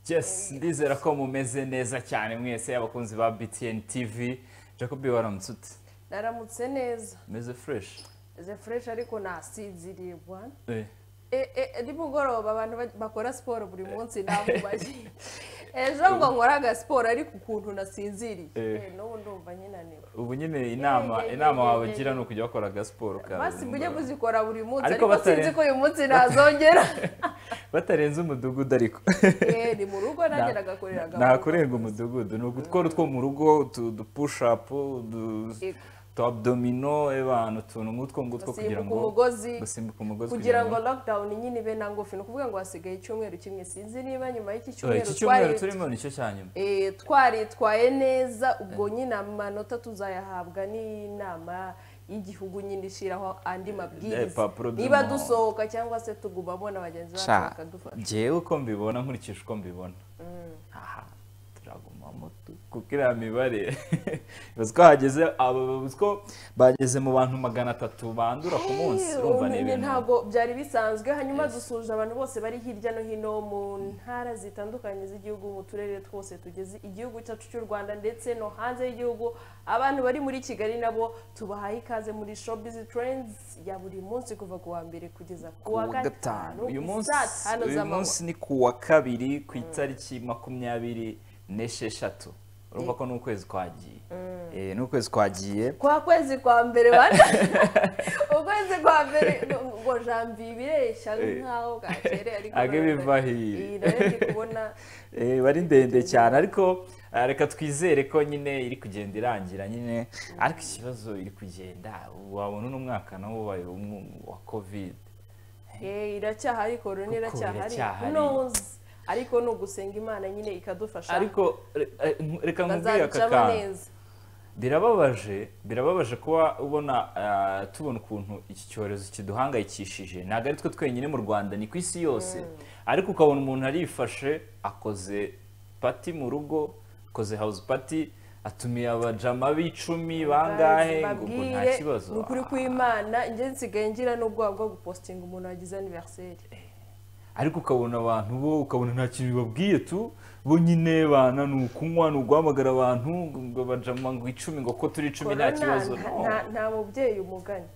Jess ndizera ko mumeze neza cyane mwese abakunzi ba BTN TV Jacob waramutse ute naramutse neza meze fresh ze fureshi ariko nasinziribwa Eh, E- e- nimugoroba abantu ba- bakora siporo buri munsi namubaye ejo ngo nkore agasiporo ariko ukuntu nasinziriye Eh. Eh, n'ubu ndumva nyinaniwe ubu nyine inama inama wabagira ni ukujya bakora agasiporo kawe basi mujye kuzikora buri munsi Ariko ariko batare- sinzi ko uyu munsi nazongera batarenze umudugudu ariko Eh, ni mu rugo nanjye nagakorera gahunda nakorerwa umudugudu ni ugutwara utwo mu rugo utu- udu push up udu- Yego. utu abdomino abantu utuntu nk'utwo ngutwo kugira gusimbuka ngo umugozi gusimbuka umugozi kugira ngo lockdown nyine ibe na ngufi ni ukuvuga ngo hasigaye icyumweru kimwe sinzi niba nyuma y'iki Eh, cyumweru iki twari cyumweru turimo nicyo cya nyuma Eh, twaritwaye neza ubwo nyine amanota tuzayahabwa n'inama y'igihugu nyine ishyiraho andi Eh, mabwiriza papuro niba by'umuhondo. dusohoka cyangwa se tugumamo na bagenzi bacu Sha, bakadufasha njyewe uko mbibona nkurikije uko mbibona aha turagumamo tu- kuko iriya mibare uzi ko hageze aba- uzi ko bageze mu bantu magana atatu bandura ku munsi Eh, urumva ni ubumenyi ibintu ntabwo byari bisanzwe hanyuma dusuje abantu bose bari hirya no hino mu ntara zitandukanye z'igihugu mu turere twose tugize igihugu cyacu cy'u rwanda ndetse no hanze y'igihugu abantu bari muri kigali nabo tubahaye ikaze muri showbiz trends ya buri munsi kuva ku wa mbere kugeza ku wa Kuwa gatanu uyu i munsi saa tanu uyu z'amanywa munsi ni ku wa kabiri ku itariki makumyabiri n'esheshatu urumva ko ni ukwezi kwagiye Eh, ni ukwezi kwagiye kwa kwezi kwa mbere bana ukwezi kwa mbere ngo jambi bireshya Eh. nk'aho bwakereye ariko Age nanone- biva hiri. Iyi nayo ndi kubona Eh, bari ndende cyane ariko eh, reka twizere ko nyine iri kugenda irangira nyine ariko ikibazo iri kugenda wabona uno mwaka nawo wabaye umwe wa covid Eh, iracyahari korona Kuko iracyahari iracyahari. ntuzi ariko ni ugusenga imana nyine ikadufasha ariko re- eh, nk- reka nkubwire aka tukazabicamo kantu neza birababaje birababaje kuba ubona eh, tubona ukuntu iki cyorezo kiduhangayikishije ntabwo ari twe twenyine mu rwanda ni ku isi yose ariko ukabona umuntu arifashe akoze pati mu rugo akoze house party atumiye abajama b'icumi bangahe ngo ubwo nta Mbabwire, kibazo ni ukuri kw'imana njye nsigaye ngira n'ubwoba bwo gupositinga umuntu wagize aniveriseri ariko ukabona abantu bo ukabona nta kintu bibabwiye tu bo nyine bana ni ukunywa ni uguhamagara abantu ngo abajama ngo icumi ngo ko turi icumi nta kibazo no. nta mubyeyi umugani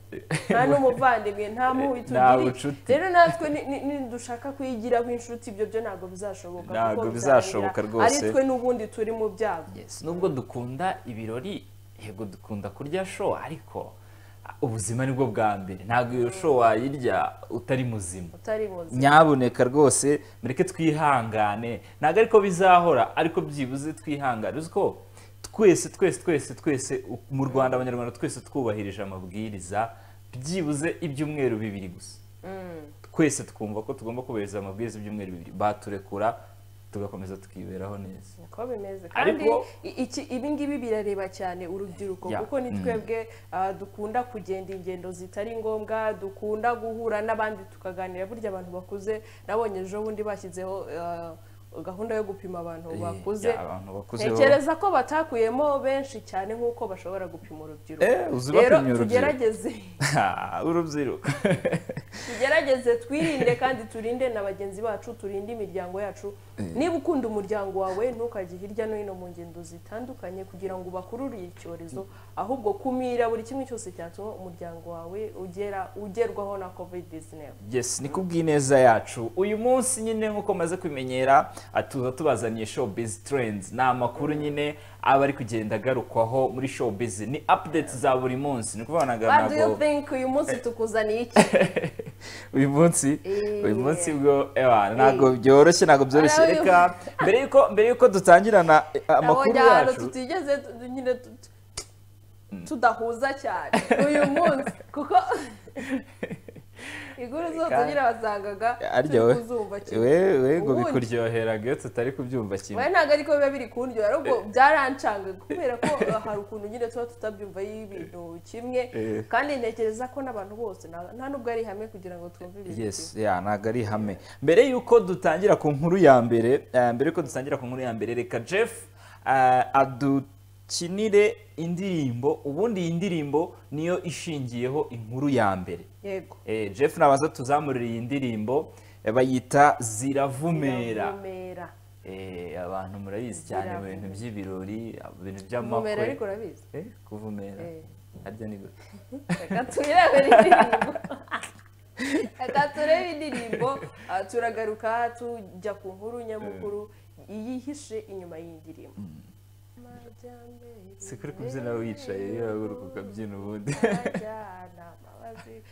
nta n'umuvandimwe nta mubi Nta tugiriye bucuti. rero natwe ni- ni- nidushaka kuyigiraho inshuti ibyo byo ntabwo bizashoboka Ntabwo kuko bizashoboka bizarangira ari rwose. twe n'ubundi turi mu byago Yes, nubwo dukunda ibirori yego dukunda kurya show ariko ah, ubuzima nibwo bwa mbere ntabwo iyo show wayirya utari muzima utari muzima nyabuneka rwose mureke twihangane ntabwo ariko bizahora ariko byibuze twihangane uzi ko twese twese twese twese u- mu rwanda abanyarwanda twese twubahirije amabwiriza byibuze ibyumweru bibiri gusa twese twumva ko tugomba kubahiriza amabwiriza ibyumweru bibiri baturekura tugakomeza tukiberaho neza niko bimeze kandi Ariko- i- iki ibi ngibi birareba cyane urubyiruko Yeah. kuko ni twebwe ah, dukunda kugenda ingendo zitari ngombwa dukunda guhura n'abandi tukaganira burya abantu bakuze nabonye ejo bundi bashyizeho ah, gahunda yo gupima abantu Eh, bakuze yeah, abantu bakuze bo- ntekereza ko batakuyemo benshi cyane nk'uko bashobora gupima urubyiruko Eh, uzi rero bapimye urubyiruko. tugerageze Ah, urubyiruko tugerageze twirinde kandi turinde na bagenzi bacu turinde imiryango yacu niba ukunda umuryango wawe ntukajye hirya no hino mu ngendo zitandukanye kugira ngo ubakururire icyorezo ahubwo kumira buri kimwe cyose cyatuma umuryango wawe ugera ugerwaho na covid 19 yes ni kubw'ineza yacu uyu munsi nyine nk'uko maze kubimenyera ah, tuza tubazaniye showbiz trends ni amakuru nyine aba ari kugenda agarukwaho muri showbiz ni updates za buri munsi ni ukuvuga ngo what do you ntabwo think uyu munsi tukuzaniye iki uyu munsi Eh. uyu munsi bwo ewa ntabwo byoroshye ntabwo byoroshye Ari uyu- reka mbere yuko mbere yuko dutangirana eh, amakuru Nabonye ahantu yacu tutigeze tu- nyine tu- tu- tudahuza cyane uyu munsi kuko inkuru zose Kandi- nyine wasangaga aryowe turi kuzumva kimwe we we ngo Ubundi- bikuryoheraga iyo tutari kubyumva kimwe we ntabwo ariko biba biri kundyo ahubwo byarancanga kubera ko eh, hari ukuntu nyine tuba tutabyumva y'ibintu kimwe Eh. kandi ntekereza ko n'abantu bose nta nta n'ubwo ari ihame kugira ngo twumve ibintu yes yeah, ntabwo ari ihame mbere y'uko dutangira ku nkuru ya mbere eh, mbere y'uko dutangira ku nkuru ya mbere reka jeff eh, adukinire indirimbo ubundi iyi ndirimbo niyo ishingiyeho inkuru ya mbere kimwe. yego Eh, jeff nabaza tuzamurira iyi ndirimbo eh, bayita ziravumera Ziravumera. eh, abantu murabizi cyane mu bintu by'ibirori ibintu umumero by'amakwe ariko urabizi Eh, kuvumera Eh. harya ni gute reka turebe indirimbo reka turebe indirimbo ah, turagaruka tujya ku nkuru nyamukuru iyihishe inyuma y'indirimbo si kuri kubyina wicaye yahaguruka ukabyina ubundi Abajyanama bazi-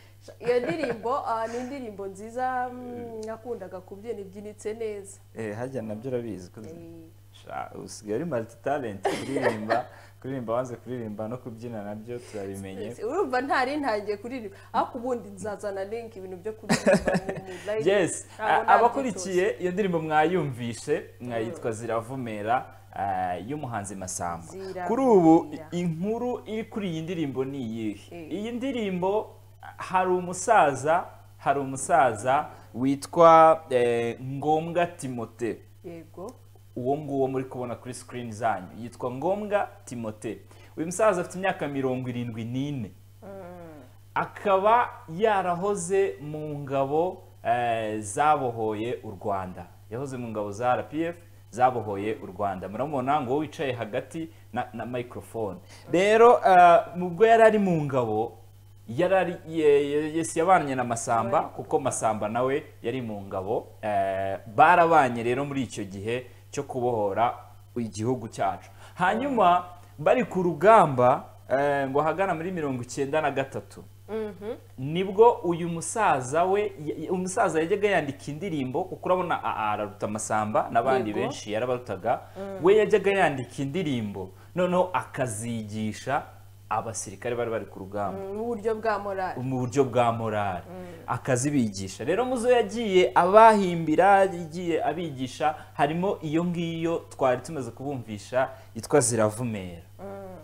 iyo ndirimbo ah, ni indirimbo nziza mm, nakundaga kubyina ibyinitse neza Eh, harya nabyo urabizi ko Eh, Sha, usigaye ari multi talent kuririmba kuririmba wanze kuririmba no kubyina nabyo turabimenye urumva ntari ntangiye kuririmba ariko ubundi nzazana link ibintu byo kuririmba mu live. yes Ntabwo a- abakurikiye iyo ndirimbo mwayumvishe Mm. mwayitwa ziravumera ah, y'umuhanzi masamba Ziravumera. kuri ubu i- inkuru iri kuri iyi ndirimbo ni iyihe Eh. iyi ndirimbo hari umusaza hari umusaza witwa eh, ngombwa timote yego uwo nguwo muri kubona kuri sikirini zanyu yitwa ngombwa timote uyu musaza afite imyaka mirongo irindwi n'ine akaba yarahoze mu ngabo eh, zabohoye u rwanda yahoze mu ngabo za rpf zabohoye u rwanda muramubona ngo wicaye hagati na, na microphone rero eh, ubwo yari ari mu ngabo yari ari ye- ye- yesi yabanye na masamba kuko masamba nawe yari mu ngabo eh, barabanye rero muri icyo gihe cyo kubohora igihugu cyacu hanyuma bari ku rugamba eh, ngo ahagana muri mirongo icyenda na gatatu nibwo uyu musaza we y- umusaza yajyaga yandika indirimbo kuko urabona a- araruta amasamba n'abandi Yego. benshi yarabarutaga we yajyaga yandika indirimbo noneho akazigisha abasirikare bari bari ku rugamba n'uburyo bwa morali mu buryo bwa morale akazibigisha rero mu zo yagiye abahimbira yagiye abigisha harimo iyo ngiyo twari tumaze kubumvisha yitwa ziravumera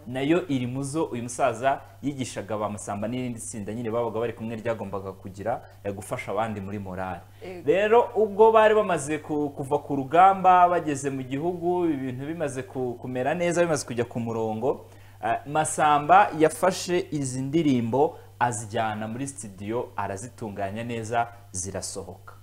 nayo iri mu zo uyu musaza yigishaga ba masamba n'irindi tsinda nyine babaga bari kumwe ryagombaga kugira eh, gufasha abandi muri morale Yego. rero ubwo bari bamaze ku- kuva ku rugamba bageze mu gihugu ibintu bimaze ku- kumera neza bimaze kujya ku murongo eh, masamba yafashe izi ndirimbo azijyana muri studio arazitunganya neza zirasohoka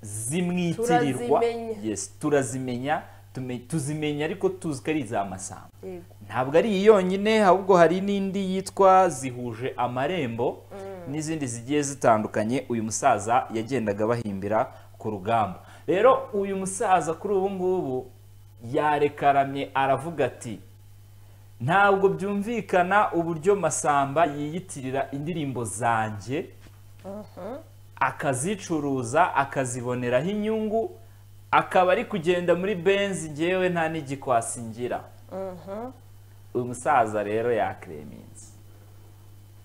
zimwitirirwa Turazimenya. yes turazimenya tume- tuzimenya ariko tuzi ko ari iza masamba yego ntabwo ari iyi yonyine ahubwo hari n'indi yitwa zihuje amarembo n'izindi zigiye zitandukanye uyu musaza yagendaga bahimbira ku rugamba rero uyu musaza kuri ubu ngubu yarekaramye aravuga ati ntabwo byumvikana uburyo masamba yiyitirira indirimbo zanjye akazicuruza akaziboneraho inyungu akaba ari kugenda muri benzi ngewe nta n'igikwasi ngira uyu musaza rero yakireminze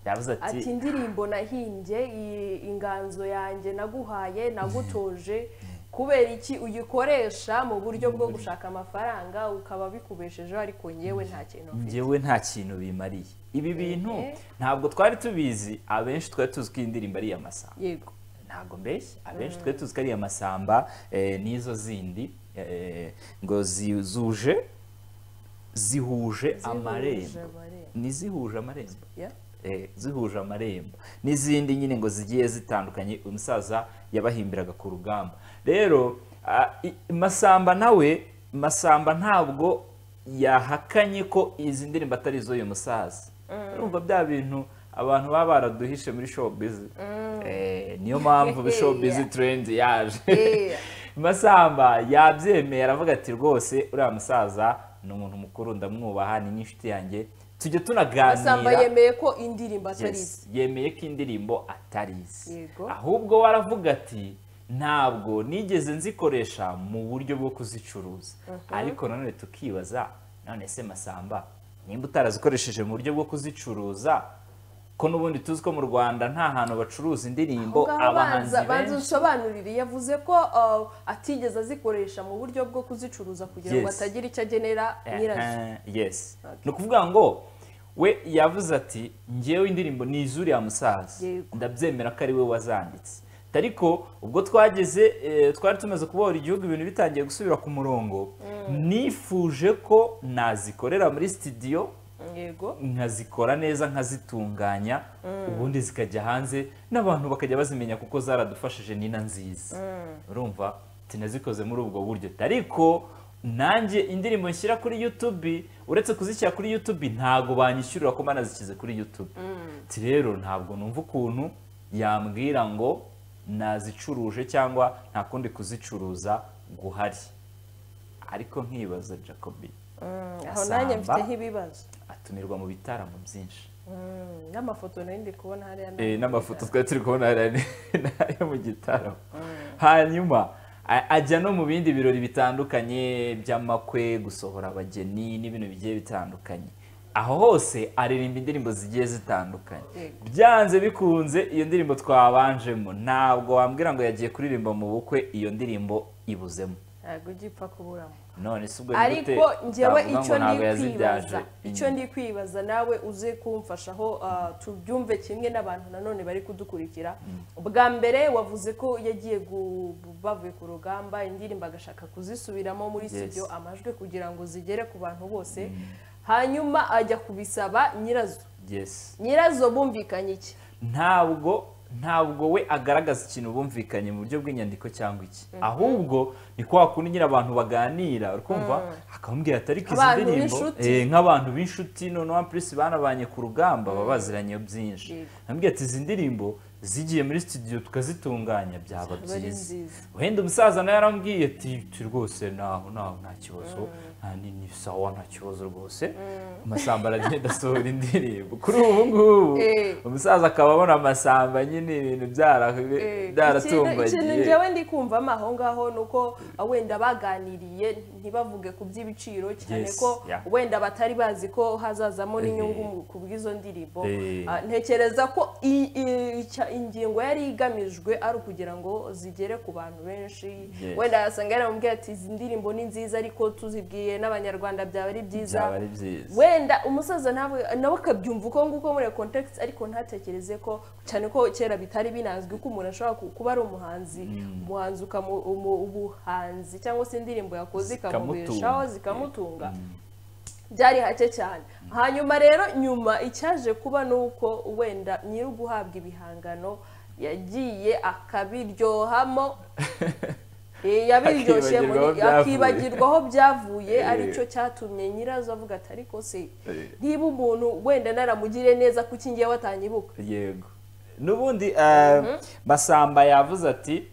yavuze ati ati indirimbo nahimbye iyi inganzo yanjye naguhaye nagutoje kubera iki uyikoresha mu buryo bwo gushaka amafaranga ukaba bikubeshejeho ariko nyewe nta kintu mfite ngewe nta kintu bimariye ibi bintu Eh. ntabwo twari tubizi abenshi twari tuzi ko iyi ndirimbo ari iya masamba yego ntabwo mbeshya abenshi twari tuzi ko ari iya masamba eh, n'izo zindi eh, ngo zi- zuje zihuje amarembo amarembo. n'izihuje amarembo Yeah. Eh, zihuje amarembo n'izindi nyine ngo zigiye zitandukanye uyu musaza yabahimbiraga ku rugamba rero ah, i- masamba nawe masamba ntabwo yahakanye ko izi ndirimbo atari izo uyu musaza urumva bya bintu abantu baba baraduhishe muri showbiz Eh, niyo mpamvu showbiz Yeah. trend yaje Yeah. masamba yabyemeye aravuga ati rwose uriya musaza ni umuntu mukuru ndamwubaha ni n'inshuti yanjye tujya masamba tunaganira yemeye ko indirimbo atari ize Yes, yemeye ko indirimbo atari izi Yego. ahubwo we aravuga ati ntabwo nigeze nzikoresha mu buryo bwo kuzicuruza ariko nanone tukibaza none se masamba nimba utarazikoresheje mu buryo bwo kuzicuruza ko n'ubundi tuzi ko mu rwanda nta hantu bacuruza indirimbo ngaho abahanzi banza banza benshi usobanurire yavuze ko uh, atigeze azikoresha mu buryo bwo kuzicuruza kugira ngo Yes. atagira icyo agenera nyirazo Eh, yes Okay. ni ukuvuga ngo we yavuze ati ngewe indirimbo ni izuriya musaza Yego. ndabyemera ko ari we wazanditse ariko ubwo twageze eh, twari tumaze kubohora igihugu ibintu bitangiye gusubira ku murongo nifuje ko nazikorera muri studio yego nkazikora neza nkazitunganya ubundi zikajya hanze n'abantu bakajya bazimenya kuko zaradufashije nina nziza urumva sinazikoze muri ubwo buryo ariko nanjye indirimbo nshyira kuri yutube uretse kuzishyira kuri yutube ntabwo banyishyurira ko banazishyize kuri yutube Ati rero ntabwo numva ukuntu yambwira ngo nazicuruje cyangwa nta kundi kuzicuruza guhari ariko nkibaza jacobi aho nanjye Asamba. mfite nk'ibibazo atumirwa mu bitaramo byinshi Mm, n'amafoto nari ndi kubona hariya Eh, nayo. n'amafoto twari turi kubona hariya ni- ni ayo mu gitaramo hanyuma a- ajya no mu bindi birori bitandukanye by'amakwe gusohora abageni n'ibintu bigiye bitandukanye aho hose aririmba indirimbo zigiye zitandukanye Yego. byanze bikunze iyo ndirimbo twabanjemo ntabwo wambwira ngo yagiye kuririmba mu bukwe iyo ndirimbo ibuzemo ntabwo ugipfa kuburamo none si ubwo ni gute ariko njyewe twavuga ngo icyo ntabwo ndi yazibyaje kwibaza icyo ndi kwibaza nawe uze kumfasha aho ah, tubyumve kimwe n'abantu nanone bari kudukurikira bwa mbere wavuze ko yagiye gu- bavuye ku rugamba indirimbo agashaka kuzisubiramo muri Yes. studio amajwi kugira ngo zigere ku bantu bose hanyuma ajya kubisaba nyirazo yes nyirazo bumvikanye iki ntabwo ntabwo we agaragaza ikintu bumvikanye mu buryo bw'inyandiko cyangwa iki ahubwo ni kwa kundi nyine abantu baganira urikumva akamubwira ati ariko izi Abantu ndirimbo b'inshuti. eh, nk'abantu b'inshuti noneho ampurisi banabanye ku rugamba baba baziranye byinshi Yego. amubwira ati izi ndirimbo zigiye muri studio tukazitunganya byaba Zaba ari byiza nziza. wenda umusaza nawe yarambwiye ati "Ti rwose naho naho nta kibazo nta ni ni sawa nta kibazo rwose amasambara agenda asohora indirimbo kuri ubu ngubu Eh. umusaza akaba abona amasamba nyine ibintu byara- Eh, ikintu byaratumbagiye njyewe ndi kumvamo aho ngaho ni uko ah, wenda baganiriye ntibavuge ku by'ibiciro cyane Yes, ko yeah. wenda batari bazi ko hazazamo n'inyungu Eh. mu- ku bw'izo ndirimbo Eh. Ah, ntekereza ko i- i- icya- ingingo yari igamijwe ari ukugira ngo zigere ku bantu benshi Yes. wenda yasanga yaramubwiye ati izi ndirimbo ni nziza ariko tuzibwiye n'abanyarwanda byaba ari byiza byaba ari byiza wenda umusaza nawe nawe akabyumva uko nguko muri iyo context ariko ntatekereze ko cyane ko kera bitari binazwi ko umuntu ashobora ku- kuba ari umuhanzi umuhanzi ukamu- umu- ubuhanzi cyangwa se indirimbo yakoze ikamubeshaho Zikamutunga. zikamutunga byari hake cyane hanyuma rero nyuma icyaje kuba ni uko wenda nyiri uguhabwa ibihangano yagiye akabiryohamo Eh, yabiryoshemo Akibagirwaho byavuye. akibagirwa aho byavuye Eh. aricyo cyatumye nyirazo avuga ati ariko se Eh. niba umuntu wenda naramugire neza kuki ngiye watanyibuka yego n'ubundi eh, masamba yavuze ati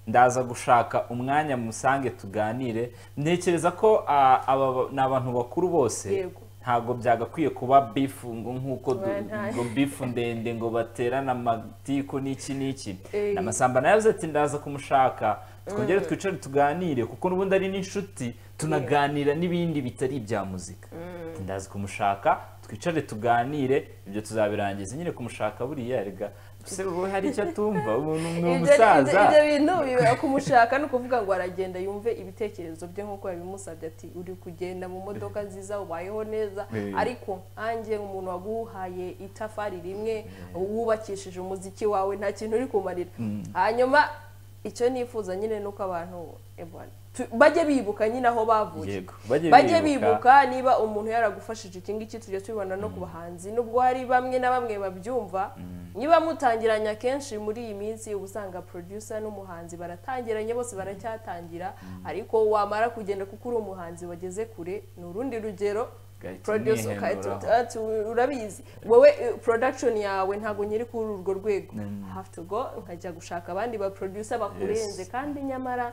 ndaza gushaka umwanya musange tuganire ntekereza ko ah, aba ba- ni abantu bakuru bose Yego. ntabwo byagakwiye kuba bifu ngo nk'uko du- Oya, nta- ngo bifu ndende ngo baterane amatiku n'iki n'iki Eh. amasamba nayo yavuze ati ndaza kumushaka twongere twicare tuganire kuko n'ubundi ari n'inshuti tunaganira n'ibindi bitari ibya muzika Ati, ndaza kumushaka twicare tuganire ibyo tuzabirangiza nyine kumushaka buriya rega se wowe hari icyo atumva umuntu ni Ibyo- ibyo umusaza ibyo bintu biba kumushaka ni ukuvuga ngo aragenda yumve ibitekerezo bye nk'uko yabimusabye ati uri kugenda mu modoka nziza ubayeho neza Eh. ariko nkanjye umuntu waguhaye itafari rimwe wubakishije umuziki wawe nta kintu uri kumarira hanyuma icyo nifuza nyine ni uko abantu eh, bwana, tu- bajye bibuka nyine aho bavuye Yego, bajye bajye bibuka. bibuka niba umuntu yaragufashije iki ngiki tujya tubibona no ku bahanzi nubwo hari bamwe na bamwe babyumva niba mutangiranye akenshi muri iyi minsi uba usanga producer n'umuhanzi baratangiranye bose baracyatangira ariko wamara kugenda kuko uri umuhanzi wageze kure ni urundi rugero Ugahita producer umwihenuraho. ugahita ati urabizi wowe eh, production yawe ntabwo nyiri kuri urwo rwego have to go nkajya gushaka abandi ba producer bakurenze kandi nyamara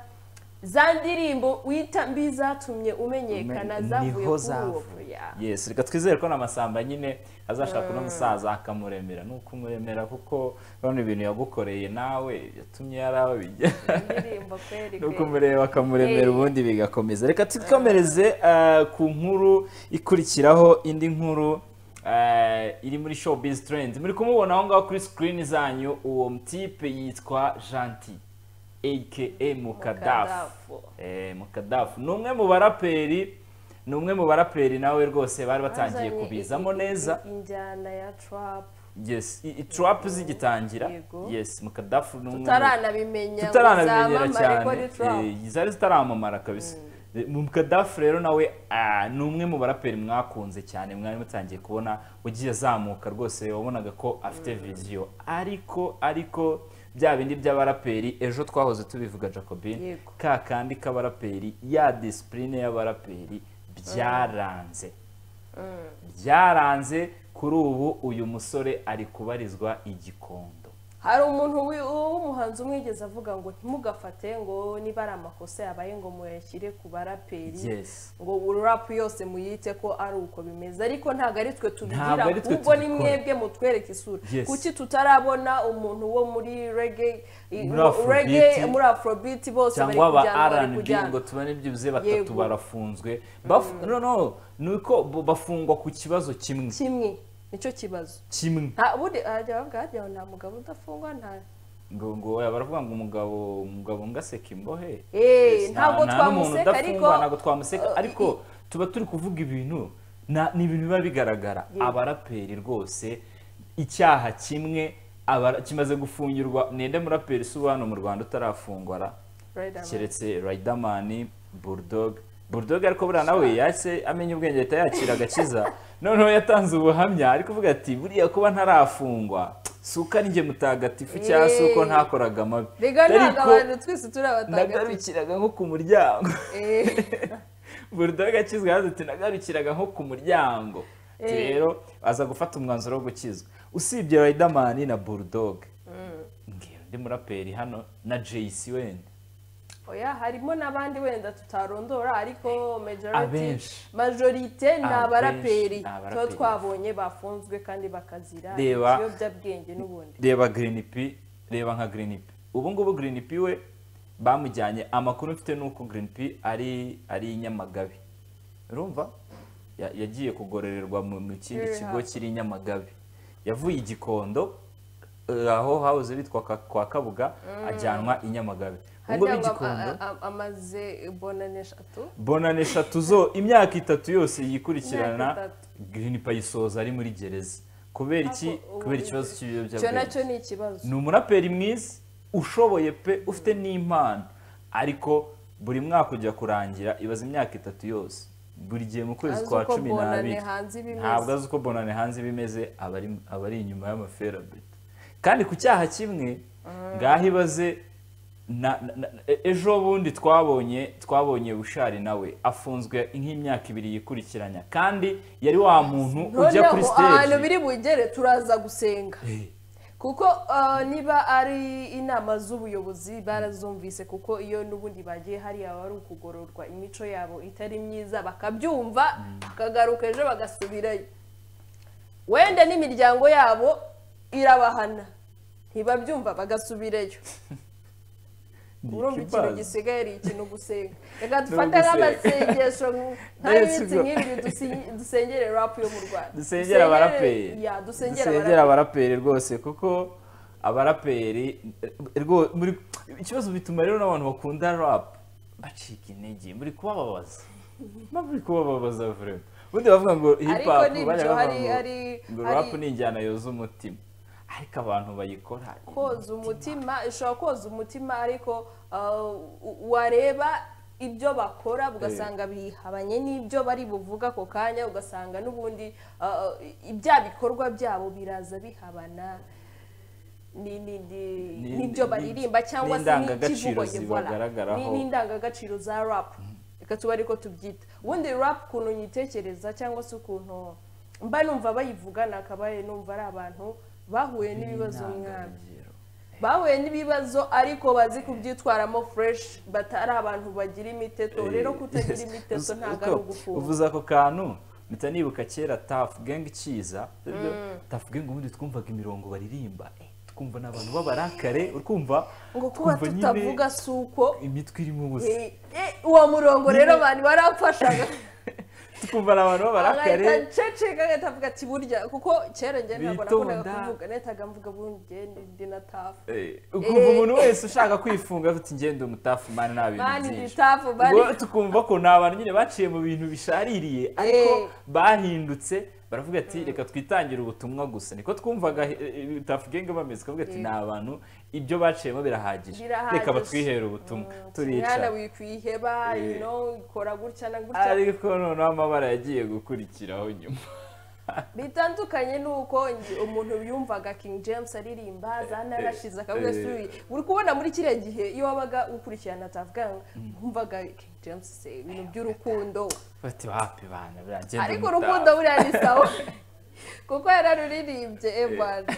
za ndirimbo wita mbi zatumye umenyekana Umenye- zavuye niho kuri uwo zavuye. yeah. yes reka twizere ko n'amasamba nyine azashaka uno musaza akamuremera ni ukumuremera kuko urabona ibintu yagukoreye nawe yatumye yarawe bijya indirimbo kweri ni kweri. ukumureba akamuremera Eh. ubundi bigakomeza reka twikomereze eh, ku nkuru ikurikiraho indi nkuru eh, iri muri showbiz trend muri kumubona aho ngaho kuri screen zanyu uwo mutipe yitwa Janti aka mukadafu Mukadafu. Eh, mukadafu ni umwe mu baraperi ni umwe mu baraperi nawe rwose bari batangiye Bazanye kubizamo i- i- neza i- injyana ya trap yes i- i- trap zigitangira Yego. yes mukadafu ni umwe mu- tutaranabimenya ngo tutaranamenyera zamamare ko ari cyane trap Eh, zari zitaramamara kabisa mukadafu rero nawe ah, ni umwe mu baraperi mwakunze cyane mwari mutangiye kubona ugiye azamuka rwose wabonaga ko afite viziyo ariko ariko bya bindi by'abaraperi ejo twahoze tubivuga jacobine Yego. ka kandi k'abaraperi ya disipurine y'abaraperi byaranze byaranze kuri ubu uyu musore ari kubarizwa igikondo hari umuntu wi- w'umuhanzi umwigeze avuga ngo ntimugafate ngo niba ari amakosa yabaye ngo muyashyire ku baraperi Yes. ngo urapu yose muyite ko ari uko bimeze ariko ntabwo ari twe tubigira Ntabwo ari twe ahubwo ni tubikora. mwebwe mutwereke isura Yes. kuki tutarabona umuntu wo muri reggae i- Muri Afrobeat. reggae muri afrobeat bose bari cyangwa aba kujyana bari rnb kujyana ngo tubane byibuze batatu Yego. barafunzwe Bafu- no no ni uko bo- bafungwa ku kibazo kimwe kimwe nicyo kibazo kimwe nta bundi hajya bavuga hajya ngo nta mugabo udafungwa nta ngo ngo oya, baravuga ngo umugabo umugabo ngaseka imbohe Eh, Yes, ntabwo nta- nta n'umuntu twamuseka ariko udafungwa ntabwo twamuseka eh, ariko i- tuba turi kuvuga ibintu na- ni ibintu biba bigaragara Yego. abaraperi rwose icyaha kimwe abara- kimaze gufungirwa ninde muraperi si ubu hano mu rwanda utarafungwa ra? Riderman. keretse Riderman, Bulldog Bulldog ariko buriya nawe yahise amenya ubwenge ahita yakira agakiza noneho yatanze ubuhamya ariko kuvuga ati buriya kuba ntarafungwa si uko ari njye mutagatifu cyangwa si uko Hey. ntakoraga amabi Biga ntabwo Ariko abantu twese turi abatagatifu nagarukiraga nko ku muryango Eh. Bulldog akizwa yagize ati nagarukiraga nko ku muryango Ati, Eh. rero aza gufata umwanzuro wo gukizwa usibye Riderman na Bulldog ngiyo undi muraperi hano na JC wenda oya harimo n'abandi wenda tutarondora ariko majority Abenshi. majorite ni Abenshi, abaraperi ni abaraperi. tuba twabonye bafunzwe kandi bakazira Reba. ibiyobyabwenge n'ubundi reba green p reba nka green p ubu ngubu green p we bamujyanye amakuru mfite ni uko green p ari ari i nyamagabe urumva Ya- yagiye kugororerwa mu mu kindi Rehab. kigo kiri i nyamagabe yavuye i gikondo eh, aho hahoze bitwa Ka- kwa kabuga ajyanwa i nyamagabe ubwo harya ngo ama- b'igikondo a- a- amaze bonane eshatu bonane eshatu zo imyaka itatu yose Imyaka yikurikirana itatu. green p ayisoza ari muri gereza kubera iki Ako- ubu- kubera ikibazo icyo cy'ibiyobyabwenge nacyo ni ikibazo ni umuraperi mwiza ushoboye pe ufite n'impano ariko buri mwaka ujya kurangira ibaza imyaka itatu yose buri gihe mu kwezi Azi kwa uko cumi Bonane n'abiri hanze iba imeze. ntabwo azi uko bonane hanze iba imeze aba ari- aba ari inyuma y'amaferabeto kandi ku cyaha kimwe ngaho ibaze na- na- na- e- ejo bundi twabonye twabonye bushari nawe afunzwe nk'imyaka ibiri yikurikiranya kandi yari wa muntu ujya kuri noneho ahantu siteji biri bugere turaza gusenga Eh. kuko uh, niba ari inama z'ubuyobozi barazumvise kuko iyo n'ubundi bagiye hariya baba ari ukugororwa imico yabo itari myiza bakabyumva bakagaruka ejo bagasubirayo wenda n'imiryango yabo irabahana ntibabyumva bagasubirayo Ni urumva ikintu ikibazo. gisigaye ari ikintu gusenga reka No dufate gusenga. nk'amasengesho Yes, nk'ibiti bro. nk'ibi dusi- dusengere rapu yo mu rwanda dusengera abaraperi ya dusengere dusengera abaraperi abaraperi rwose kuko abaraperi eh, rwo- muri- ikibazo bituma rero n'abantu bakunda rap bacika intege muri kubababaza mba muri kubababaza vrema ubundi bavuga ngo hip Ariko hop nibyo, bajya hari- bavuga ngo hari- ngo hari- rap ni injyana yoza umutima ariko abantu bayikora koza umutima ishobora koza umutima ariko uh, u- wareba ibyo bakora ugasanga bihabanye n'ibyo bari buvuga ako kanya ugasanga n'ubundi uh, ibya bikorwa byabo biraza bihabana ni- ni- ni- Ni- n'ibyo ni- baririmbwa cyangwa se n'indangagaciro n'ikivugwa voilà. zibagaragaraho. Ni- n'indangagaciro za rap reka tube ariko tubyita ubundi rap ukuntu nyitekereza cyangwa se ukuntu mba numva bayivuga nakabaye numva ari abantu bahuye n'ibibazo mwami Intangarugero. bahuye n'ibibazo ariko bazi kubyitwaramo fureshi batari abantu bagira imiteto rero kutagira Yes. imiteto Uzi- ntabwo uko- ari ugufunga uvuze ako kantu mpita nibuka kera tafu gengi kiza tafu gengi ubundi twumvaga imirongo baririmba eh, twumva ni abantu b'abarakare urumva ngo kuba twumva nyine tutavuga si uko imitwe irimo ubusa eh, eh, uwo murongo rero abantu barafashaga twumva ni abantu agahita b'abarakare nceceka agahita avuga ati burya kuko kera njye ntabwo Bitonda. nakundaga kuvuga nahitaga mvuga burya ndi- ndi na tafu Eh, ukumva umuntu wese ushaka kwifunga ati ngende umutafu mani nta bintu mani ndi byinshi tafu mani ubwo tukumva ko ni abantu nyine baciye mu bintu bishaririye ariko Eh. bahindutse baravuga ati reka twitangire ubutumwa gusa niko twumvaga eh, eh, Tuff Gang bameze bakavuga ati ni abantu ibyo baciyemo birahagije Birahagije. reka batwihere ubutumwa mwana turica wikwiheba Eh. you know, ukora gutya na gutya ariko noneho amabara yagiye gukurikiraho nyuma bitandukanye n'uko nge- umuntu yumvaga king james aririmba zanarashize akavuga eh. suyi uri kubona muri kiriya gihe iyo wabaga ukurikirana tavuganga wumvaga king james se ibintu by'urukundo bati wapi bana biragenda ariko mutaha." urukundo buriya ni sawa kuko yararuririmbye ebana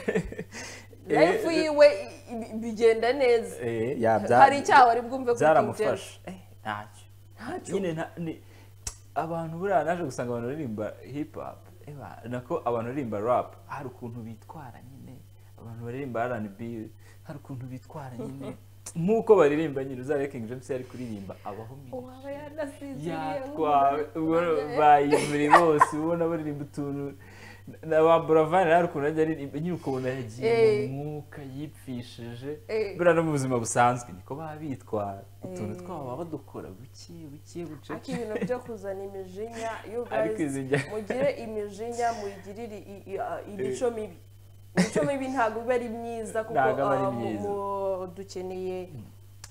life yiwe i- i- bigenda neza Eh, Ya, bya- hari icyaha wari bwumve kuri king james byaramufasha ntacyo nyine nta- ni- abantu buriya naje gusanga abantu baririmba hip hop eba, nako abantu baririmba rap hari ukuntu bitwara nyine abantu baririmba rnb hari ukuntu bitwara nyine nk'uko baririmba nyine uzarebe king james yari kuririmba abaho mini uwaba yanasinziriye yatwawe ubona Eh. bayiburi bose ubona baririmba utuntu na ba buravan hari ukuntu ajya aririmba nyine ukabona yagiye Eh. mu mwuka yipfishije Eh. buriya no mu buzima busanzwe niko baba bitwara utuntu Eh. twabo baba badukora buke buke ariko bucece ibintu byo kuzana imijinya you Ariko guys, izi njya- mugire imijinya muyigirire i- i- a- imico mibi imico mibi ntabwo iba ari myiza kuko Ntabwo aba ari ah, mu- myiza. mu- dukeneye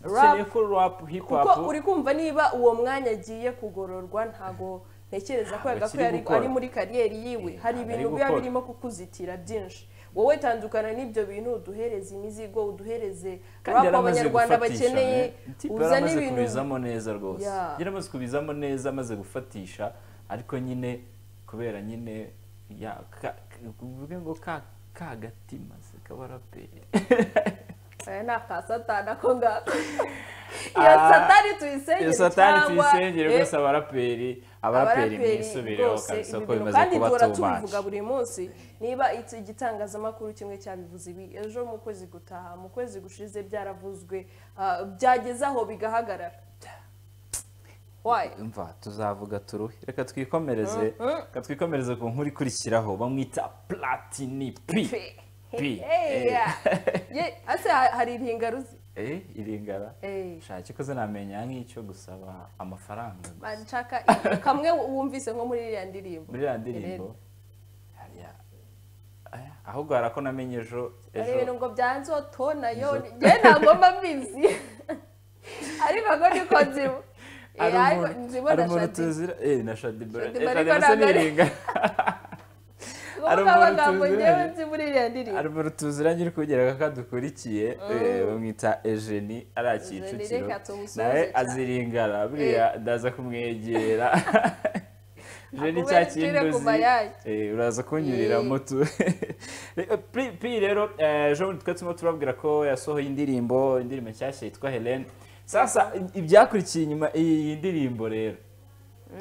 dukeneye rap ko rap hip hop kuko uri kumva niba uwo mwanya agiye kugororwa ntabwo ntekereza ko Ntabwo akiri yagakwiye ari gukora. ari muri kariyeri yiwe Eh, hari ntabwo ari ibintu biba gukora. birimo kukuzitira byinshi wowe tandukana n'ibyo bintu uduhereze imizigo uduhereze kandi rap yari amaze abanyarwanda gufatisha, bakeneye eh. Tipe yari uzane amaze ibintu kubizamo neza rwose Yeah. yari amaze kubizamo neza amaze gufatisha ariko nyine kubera nyine ya ka- ka- uvuge ngo ka ka gatima se k'abaraperi aya ni akasatana ko ngako iyo Ah, satani tuyisengere iyo satani cyangwa, tuyisengere eh, rwose abaraperi abaraperi mwisubireho rwose kabisa ibi ko bintu bimaze kandi kuba duhora too much tubivuga buri munsi niba iki igitangazamakuru kimwe cyabivuze ibi ejo mu kwezi gutaha mu kwezi gushize byaravuzwe ah, byageze aho bigahagarara wayi mva tuzavuga turuhe reka twikomereze reka twikomereze ku nkuru ikurikiraho bamwita platini pi pi eh. ase ha- hari iringaruzi Eh, iringara Eh. shaki ko zinamenya nk'icyo gusaba amafaranga gusa. banshaka kamwe wumvise nko muri iriya ndirimbo muri iriya ndirimbo hariya aya, ahubwo hari ako namenye ejo hari ibintu ejo ngo byanzeho tona yo Izo- njye ntabwo mba mbizi ariko ngo niko nzibo hari Eh, ariko umuntu- hari nzibona umuntu shadi tuzira eh, na shadibora Shaddy Bora ariko ntabwo ari- hari kuko umuntu amagambo tuziranye. ngewe nzi muri iriya ndirimbo hari umuntu tuzira nyiri kugira ko adukurikiye eh, bamwita ejeni ari Eugenie, akicukiro reka tumusubize nawe cyane. aziringara buriya ndaza kumwegera ejeni Akubere cya icure ku kinduzi mayayi. Eh, uraza kunyurira Eh. moto pi rero eh, ejo bundi twari turimo turabwira ko yasohoye indirimbo indirimbo nshyashya yitwa helene sasa i- ibyakurikiye inyuma iyi ndirimbo rero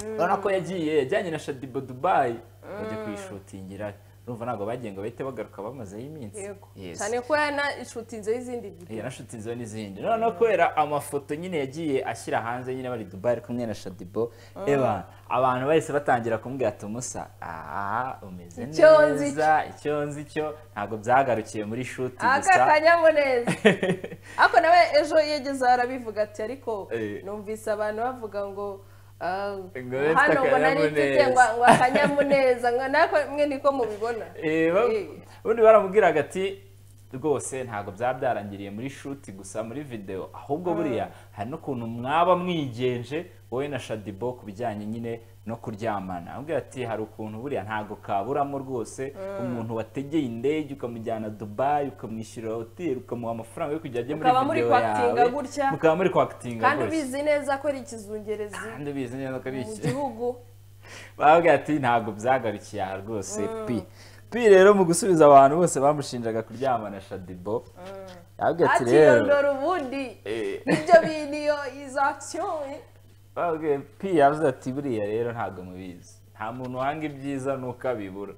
urabona ko yagiye yajyanye na shadibo dubayi bajya kuyishutingira urumva ntabwo bagiye ngo bahite bagaruka bamazeho iminsi yego Yes. cyane ko yanashutinzeho izindi Iya ndirimbo nashuti zo n'izindi noneho kubera amafoto nyine yagiye ashyira hanze nyine bari Dubai ari kumwe na Shadibo eba abantu bahise batangira kumubwira ati musa aha umeze Icyo nzi neza icyo nzi cyo ntabwo byagarukiye muri shuti aka gusa kanyamuneza ariko nawe ejo yegeze aho arabivuga ati ariko Eh. numvise abantu bavuga ngo ah, Ngo bafite hano ngo nari mfite akanyamuneza." ngo ngo akanyamuneza ngo nako mwe niko mubibona Eh, ba- Eh. ubundi baramubwiraga ati rwose ntabwo byaba byarangiriye muri shuti gusa muri videwo ahubwo buriya hari n'ukuntu mwaba mwigenje wowe na shadibo ku bijyanye nyine no kuryamana amubwira ati hari ukuntu buriya ntabwo kaburamo rwose umuntu wategeye indege ukamujyana dubayi ukamwishyurira hoteli ukamuha amafaranga yo kujya ajya muri Mukaba muri videwo kwakitinga yawe gutya. mukaba muri kwakitinga kandi gutya ubizi neza ko ari ikizungerezi kandi ubizi neza ko ari mu iki gihugu bavuga ati ntabwo byagarukiye aha rwose pi pi rero mu gusubiza abantu bose bamushinjaga kuryamana shadibo yavuga ati rero akiyondora ubundi Eh. nibyo biniyo izo akisiyoni bavuga pi yavuze ati buriya rero ntabwo mubizi nta muntu uhanga ibyiza nuko abibura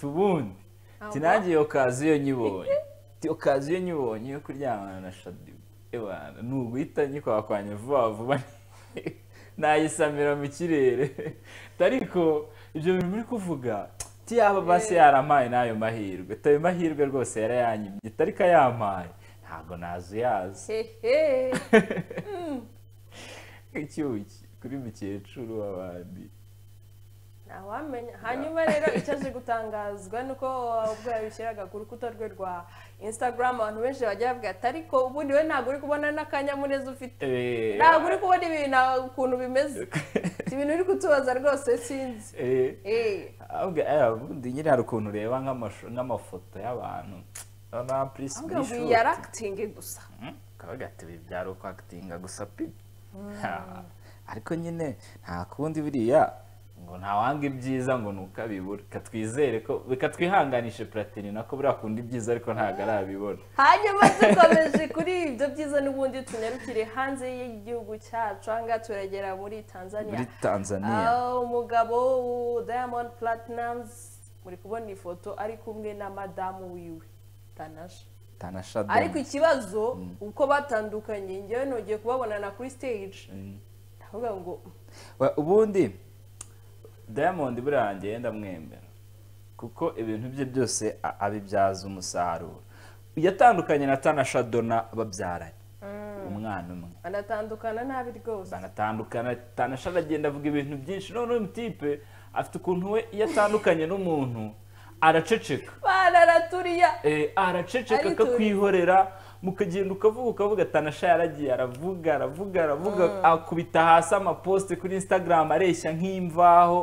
tubundi ati nanjye iyo kazi iyo nyibonye Ati, iyo kazi iyo nyibonye yo kuryamana na shadibo ebana ni uguhita nyikwakwanya vuba vuba nayisamira mu kirere ariko ibyo bintu muri kuvuga ti yaba basi yarampaye n'ayo mahirwe tayo mahirwe rwose yarayanyimye ariko ayampaye ntabwo nazuyaza hehe icyuki kuri mukecuru w'abandi ntawamenya hanyuma rero icyo aje gutangazwa ni uko ubwo yabishyiraga ku rukuta rwe rwa instagram abantu benshi bajya bavuga ati ariko ubundi we ntabwo uri kubona n'akanyamuneza ufite Eh, ntabwo uri kubona ibintu ukuntu bimeze Si ibintu uri kutubaza rwose sinzi eh, Eh. avuga eh, ubundi nyine hari ukuntu ureba nk'amashu- nk'amafoto y'abantu noneho purisi ahubwo ngo iyi bishoti yari akitingi gusa kabaga ati ibi byari ukwakitinga gusa pi Ha, ariko nyine nta kundi buriya ngo ntawanga ibyiza ngo ni ukabibura reka twizere ko reka twihanganishe platini nako buriya kundi ibyiza ariko ntabwo arabibona hanyuma dukomeje kuri ibyo byiza n'ubundi tunyarukire hanze y'igihugu cyacu aha ngaha turagera muri tanzania muri tanzania Ah, umugabo diamond platinums muri kubona ifoto ari kumwe na madamu wiwe tanasha ariko tanashadoni ikibazo uko batandukanye njyewe nongeye kubabonana kuri stage ndavuga ngo We- ubundi diamond buriya njyewe ndamwemera kuko ibintu bye byose a- abibyaza umusaruro yatandukanye na tana shadona babyaranye umwana umwe banatandukana nabi rwose banatandukana tana shadona agenda avuga ibintu byinshi none uyu mutipe afite ukuntu we iyo atandukanye n'umuntu araceceka banaraturiya Eh, araceceka Ariturika. akakwihorera mukagenda ukavuga ukavuga tanasha yaragiye aravuga aravuga aravuga akubita hasi amaposte kuri instagram areshya nk'imvaho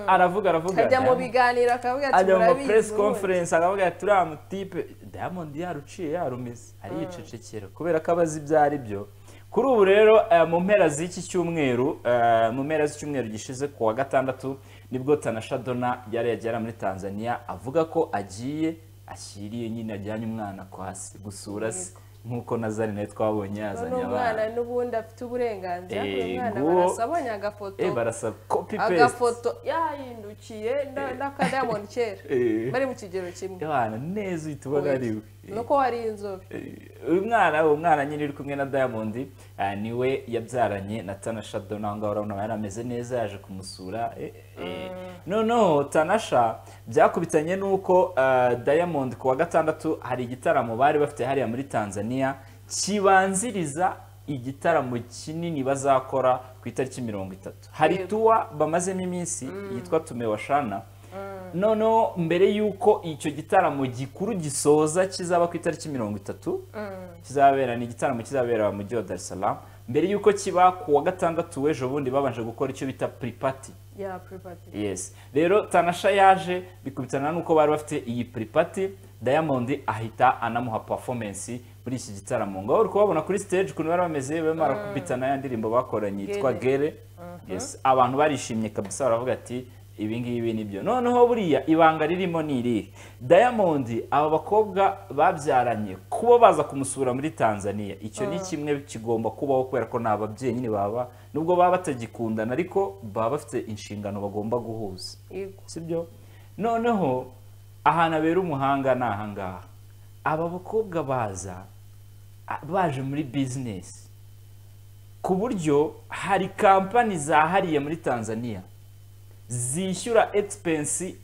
aravuga aravuga ajya mu Diamond- biganiro akavuga ati ajya mu ma murabizi press ubundi." conference akavuga ati uriya mutipe diamond yaruciye yarumize ariyicecekera kubera ko abazi ibyo ari byo kuri ubu rero eh, mu mpera z'iki cyumweru eh, mu mpera z'icyumweru gishize ku wa gatandatu nibwo tanasha dona yari yagera muri tanzania avuga ko agiye ashyiriye nyine ajyanye umwana kwa se gusura se nk'uko nazari nawe twabonye yazanye none umwana abana n'ubundi afite uburenganzira Eh, uyu mwana nguwo- barasabonye agafoto Eh, barasaba copy paste agafoto yahindukiye na- n'akadayamoni kera Eh. bari mu kigero kimwe abana neza uhita ubona ari we Eh. nuko wari inzobe uyu mwana uwo mwana nyine uri kumwe na diamond ah, niwe yabyaranye na tanasha dona aho ngaho urabona aba yarameze neza yaje kumusura eh, eh. noneho tanasha byakubitanye n'uko ah, diamond ku wa gatandatu hari igitaramo bari bafite hariya muri tanzania kibanziriza igitaramo kinini bazakora ku itariki mirongo itatu hari Yego. tuwa bamazemo iminsi yitwa tumewa shana noneho mbere y'uko icyo gitaramo gikuru gisoza kizaba ku itariki mirongo itatu kizabera ni igitaramo kizabera mu mujyi wa dar es salaam mbere y'uko kiba ku wa gatandatu w'ejo bundi babanje gukora icyo bita piripati ya private yes rero tanasha yaje bikubitana n'uko bari bafite iyi piripati diamond ahita anamuha performance muri iki gitaramo ngaho uri kubabona kuri stage ukuntu bari bameze barimo barakubitana ya ndirimbo bakoranye yitwa Gere. gere yes abantu barishimye kabisa baravuga ati ibi ngibi ni byo noneho buriya ibanga ririmo ni irihe diamond aba bakobwa babyaranye kuba baza kumusura muri tanzania icyo ni kimwe kigomba kubaho kubera ko ni ababyeyi nyine baba nubwo baba batagikundana ariko baba bafite inshingano bagomba guhuza yego sibyo noneho ahantu abera umuhanga ni ahangaha aba bakobwa baza a- baje muri bizinesi ku buryo hari kampani zahariye muri tanzania zishyura egipensi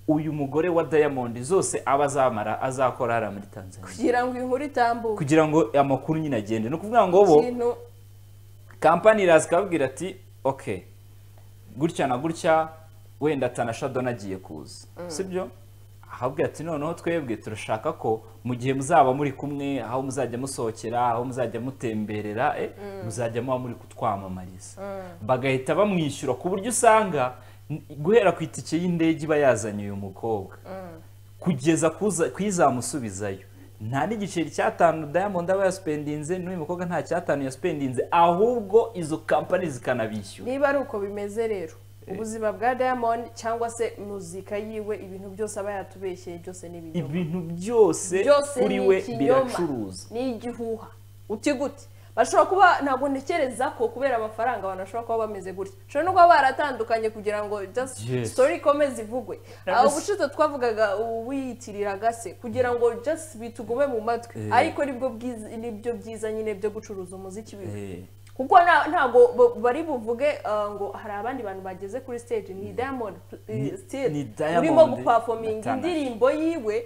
uyu mugore wa diamond zose aba azamara azakora hariya muri tanzania kugira ngo inkuru itambuke kugira ngo amakuru nyine agende ni ukuvuga ngo bo ikintu kampani iraza ikababwira ati ok gutya na gutya wenda tanasha dona agiye kuza sibyo ahabwira ati noneho twebwe turashaka ko mu gihe muzaba muri kumwe aho muzajya musohokera aho muzajya mutemberera eh, muzajya muba muri kutwamamariza bagahita bamwishyura ku buryo usanga n- guhera ku itike y'indege iba yazanye uyu mukobwa kugeza kuza- kuyizamusubizayo nta n'igiceri cyatanu diamond aba yasipendinze n'uyu mukobwa nta cyatanu yasipendinze ahubwo izo kampani zikanabishyura niba ari uko bimeze rero ubuzima bwa diamond cyangwa se muzika yiwe ibintu byose aba yatubeshyeye byose ni ibinyoma ibintu byose byose kuri ni we ikinyoma biracuruza ni igihuha uti gute bashobora kuba ntabwo ntekereza ko kubera amafaranga abantu bashobora kuba bameze gutya ushobora no kuba baratandukanye kugira ngo just Yes. story ikomeze ivugwe Yes. aho ubushize twavugaga uwiyitiriraga se kugira ngo just bitugume mu matwi Eh. ariko nibwo bwiza nibyo byiza nyine byo gucuruza umuziki biwe Eh, kuko nta- ntabwo bo- bari buvuge uh, ngo hari abandi bantu bageze kuri stage ni diamond eh, Ni- still ni Diamond urimo na gupafominga Tanasha. indirimbo yiwe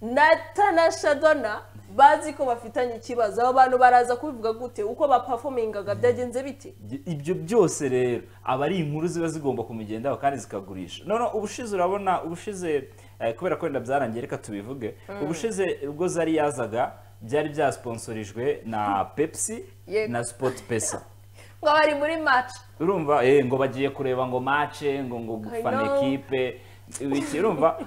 na tanasha dona bazi ko bafitanye ikibazo abo bantu baraza kubivuga gute uko bapafomingaga byagenze bite ibyo byose rero aba ari inkuru ziba zigomba kumugendaho kandi zikagurisha none ubushize urabona ubushize eh, kubera ko wenda byarangiye reka tubivuge ubushize ubwo zari yazaga byari byasiponsorijwe na pepsi Yego. na sport pesa ngo bari muri match urumva eh ngo bagiye kureba ngo mace ngo ngo I gufana know. ekipe ibiki urumva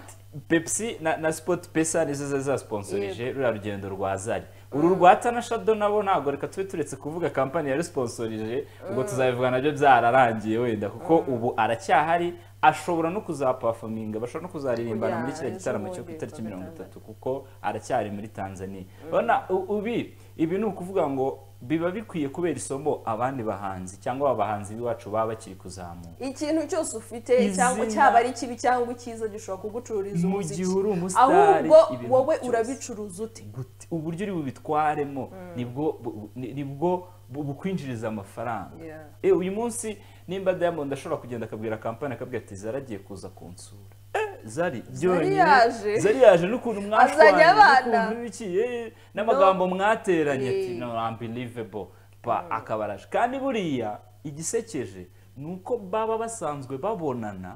pepsi na, na sport pesa nizo zari zasponsorije ruriya rugendo rwa zari uru rwa tana shado nabo ntabwo reka tube turetse kuvuga kampani yari sponsorije ubwo tuzabivuga nabyo byararangiye wenda kuko ubu aracyahari ashobora no kuzapafaminga bashobora no kuzaririmbana muri kiriya Kujya gitaramo cyo ejo ku bundi itariki kuwa mirongo gatandatu. itatu bitatu kuko aracyari muri tanzania urabona u- ubi ibi ni ukuvuga ngo biba bikwiye kubera isomo abandi bahanzi cyangwa abahanzi b'iwacu baba bakiri kuzamuka ikintu cyose ufite Izina. cyangwa cyaba ari ikibi cyangwa icyiza gishobora kugucururiza Mu umuziki gihe uri umusitari, ahubwo ibintu wowe byose. urabicuruza ute Gute- uburyo uri bubitwaremo nibwo bu- ni- nibwo bu- bukwinjiriza amafaranga Yeah. Eh, uyu munsi nimba diamond ashobora kugenda akabwira kampani akabwira ati zari agiye kuza kunsura Eh, zari byonyine yaje. zari yaje n'ukuntu Azanye mwashwanye abana. n'ukuntu iki eh, n'amagambo mwateranye ati no unbelievable ba akaba araje kandi buriya igisekeje ni uko baba basanzwe babonana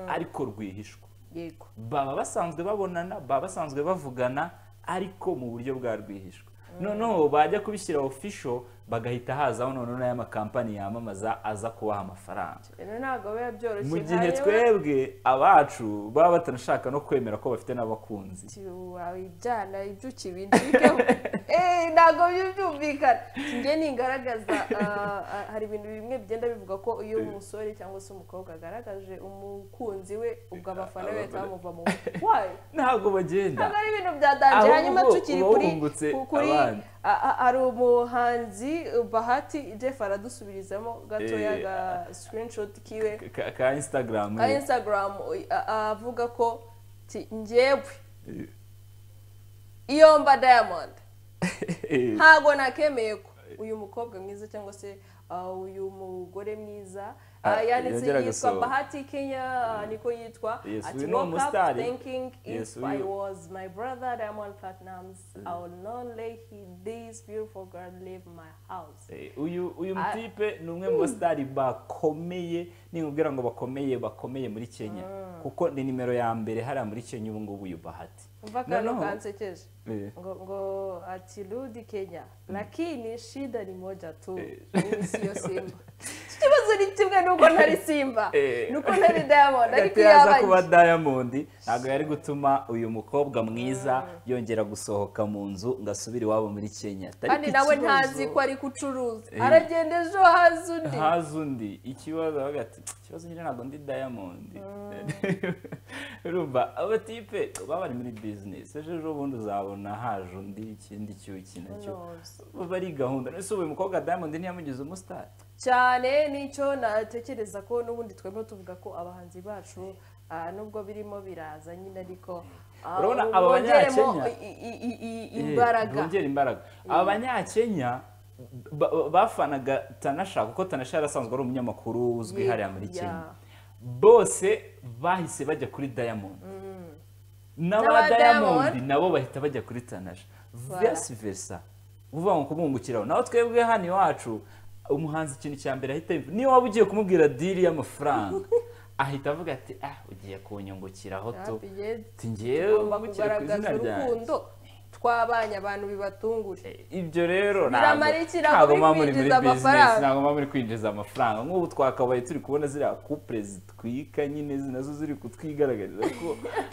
ariko rwihishwa yego baba basanzwe babonana baba basanzwe bavugana ariko mu buryo bwa rwihishwa noneho bajya kubishyira ofisho bagahita hazaho noneho n'aya makampani yamamaza aza kubaha amafaranga rero ntabwo biba byoroshye mu gihe nka yewe, twebwe abacu baba batanashaka no kwemera ko bafite n'abakunzi ati, wabijyana ibyo ukibindikeho Eh, ntabwo byo byumvikana njye ningaragaza ah, ah, hari ibintu bimwe bigenda bivuga ko iyo umusore cyangwa se umukobwa agaragaje umukunzi we ubwo abafana be bahita bamuva mu wayo ntabwo bagenda ntabwo ari ibintu byadanje Ahubwo hanyuma tukiri uba kuri wungutse ku- kuri abandi. a- a- hari umuhanzi bahati jeff aradusubirizamo gatoya Eh, ga screenshot kiwe ka, ka instagram ka instagram u- a- avuga ko ti njyewe iyo mba diamond ntabwo nakemeye ko uyu mukobwa mwiza cyangwa se uh, uyu mugore mwiza Ah, uh, yanditse yongera yitwa gusohoka. bahati kenya uh, niko yitwa Yes, ati uyu ni woke up umusitari. thinking if Yes, I uyu- was my brother Diamond Platnumz I would not let he, this beautiful girl leave my house Eh, uyu uyu Ah. mutipe ni umwe mu basitari bakomeye nimubwira ngo bakomeye bakomeye muri kenya kuko ni nimero ya mbere hariya muri kenya ubu ngubu uyu bahati umva akantu Noneho- kansekeje Eh. ngo ngo ati rudi kenya lakini shida ni moja tu Eh. mimi siyo simba ikibazo ni kimwe nuko ntari simba Eh. nuko ntari diamond ariko hagati iyo yaza abanye kuba diamond ntabwo yari gutuma uyu mukobwa mwiza yongera gusohoka mu nzu ngo asubire iwabo muri kenya kandi Ariko nawe ikibazo- ntazi ko ari gucuruza Eh. aragenda ejo haza undi haza undi ikibazo avuga ati ikibazo nyine ntabwo ndi diamond urumva abo tipe baba bari muri bizinesi ejo ejo bundi uzabona haje undi ikindi cyuki nacyo baba ari gahunda none se ubu uyu mukobwa diamond ntiyamugize umusitari cyane nicyo natekereza ko n'ubundi twebwe tuvuga ko abahanzi bacu ah, nubwo birimo biraza nyine ariko ah, Urabona ubu aba bongeremo Banyakenya? i- i- i- i- Eh, imbaraga bongera imbaraga abanyakenya ba- ba- bafanaga tanasha kuko tanasha yari asanzwe ari umunyamakuru uzwi Yeah, hariya muri yeah. kenya bose bahise bajya kuri diamond n'aba N'aba diamond Diamond. nabo bahita bajya kuri tanasha Voilà. vice versa uvuga ngo kumwungukiraho naho twebwe hano iwacu umuhanzi ikintu cya mbere ahita yumva niyo waba ugiye kumubwira diri y'amafaranga ahita avuga ati ah ugiye kunyungukiraho tu Happy Days. ati ngewe tugomba ungukira ku kugaragaza izina ryanjye urukundo twabanye abantu bibatungure ibyo rero ntabwo Biramara iki? Ntabwo ntabwo muba muri muri muri kwinjiza amafaranga. bizinesi ntabwo muba muri kwinjiza amafaranga nk'ubu twakabaye turi kubona ziriya kupure zitwika nyine zi- nazo ziri kutwigaragariza ko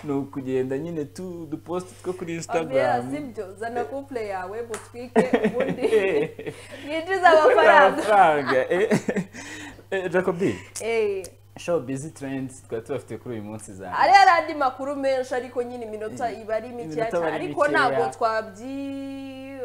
ni ukugenda nyine tu udupositi two kuri abera insitagaramu sibyo zana couple yawe mutwike ubundi yinjize amafaranga eh. Eh, jacobi Eh. show bizi turendi twari tubafite kuri uyu munsi za hari hari andi makuru menshi ariko nyine iminota iba ari mikeya Iminota aba cyane ari ariko mikeya. ntabwo twabyi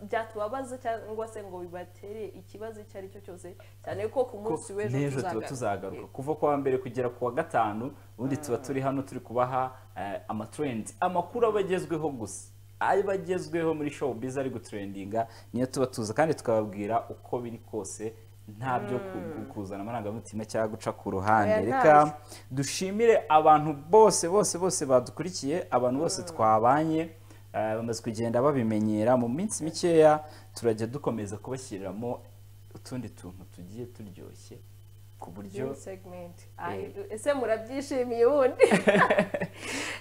byatubabaza cyangwa se ngo bibatere ikibazo icyo ari cyo cyose cyane ko ku ko munsi w'ejo n'ejo tuba tuzagaruka. tuzagaruka kuva kuwa mbere kugera kuwa gatanu ubundi tuba turi hano turi kubaha eh, amaturendi amakuru aba agezweho gusa aba agezweho muri show biza ari guturendinga niyo tuba tuza kandi tukababwira uko biri kose nta byo ku- kuzana amarangamutima cyangwa guca ku ruhande Oya, reka dushimire abantu bose bose bose badukurikiye abantu bose twabanye Eh, bamaze kugenda babimenyera mu minsi mikeya turajya dukomeza kubashyiriramo utundi tuntu tugiye turyoshye ku buryo Dream segment. Ay, ese murabyishimiye ubundi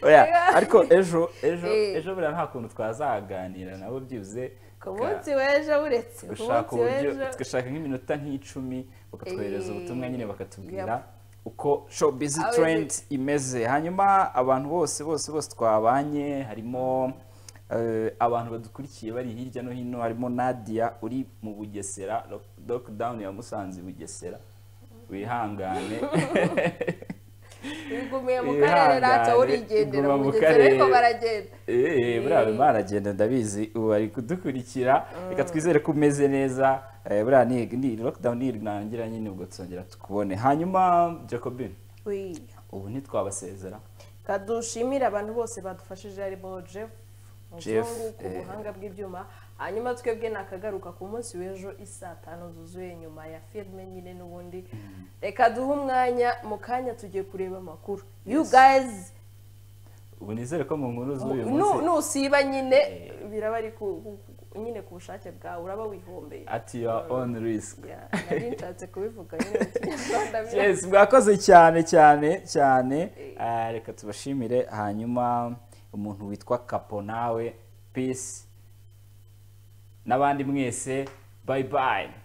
Oya, ariko ejo ejo Eh. ejo buriya nta kuntu twazaganira nabo byibuze ku munsi w'ejo buretse ku gushaka munsi uburyo w'ejo tugashaka nk'iminota nk'icumi bakatwohereza Eh, ubutumwa nyine bakatubwira yep. uko showbiz Abe- trend imeze hanyuma abantu bose bose bose twabanye harimo eh, abantu badukurikiye bari hirya no hino harimo Nadia uri mu Bugesera lock- lockdown ya Musanze Bugesera wihangane bigumiye mu karere ntacyo Ihangane, urigendera iguma mu mu mugezi ariko karere. baragenda Eh, buriya barimo baragenda ndabizi ubu bari kudukurikira reka twizere ko umeze neza Eh, buriya ni ni lockdown nirangira nyine ubwo tuzongera tukubone hanyuma jacobin Ui. ubu ntitwabasezera kadushimire abantu bose badufashije harimo jeff Jeff, muzungu ku eh. buhanga bw'ibyuma hanyuma twebwe nakagaruka ku munsi w'ejo isaa tanu zuzuye nyuma ya filime nyine n'ubundi reka duhe umwanya mu kanya tugiye kureba amakuru you guys ubu nizere ko mu nkuru z'uyu nu- munsi nusiba nyine Eh. biraba ari ku- ku- ku- nyine ku bushake bwawe uraba wihombeye at your own risk Yeah, nari nshatse kubivuga nyine mu kinyarwanda yes mwakoze cyane cyane cyane Ah, reka tubashimire hanyuma umuntu witwa kapo nawe peace n'abandi mwese bye bye